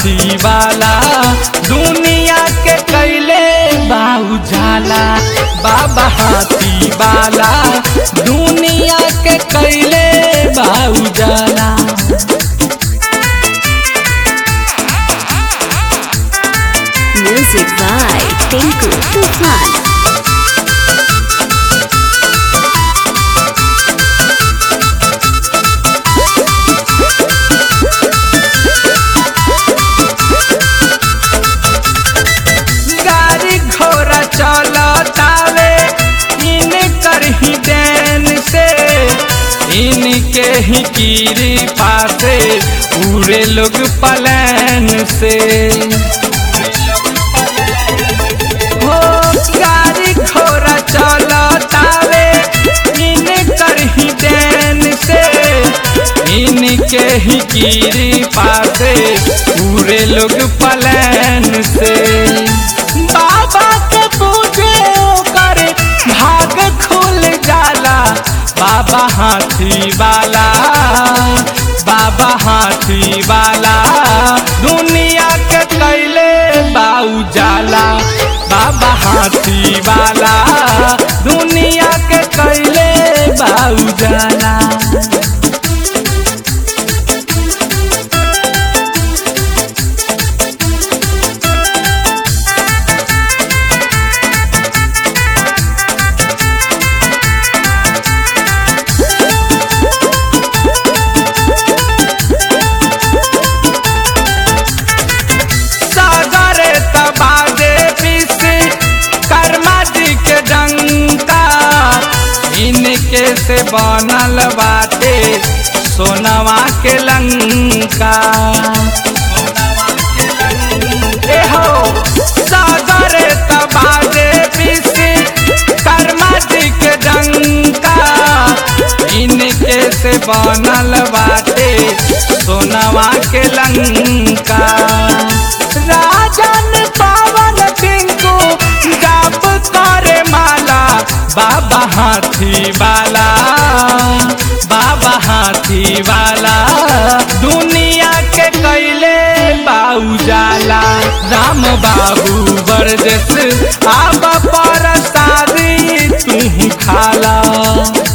हाथी वाला दुनिया के कैले बाऊ जाला बाबा हाथी वाला दुनिया के कैले बाऊ जाला Music by Tinku Tufan. गाड़ी घोड़ा चलतावे इनकर ही देन से इनके ही कीरी पासे पूरे लोग पलान से हो गाड़ी घोड़ा चलतावे इनकर ही देन से इनके ही कीरी पासे पूरे लोग पलान से बाबा के पूजे ओकर भाग खुल जाला बाबा हाथी वाला बाबा हाथी वाला दुनिया के कैले बाऊ जाला बाबा हाथी वाला दुनिया के कैले बाऊ जाला सागरे तबादे पिस कर्मा जी के डंका इनके से बनल बाटे सोनवा के लंका ए हो सागरे तबादे पिस कर्मा जी के डंका इनके से बनल बाटे सोनवा के लंका राजन पवन टिंकू जाप करे माला बाबा हाथी वाला बाबा हाथी वाला दुनिया के कैले बाऊ जाला राम बाबू बरजस आब पर शादी तू खाला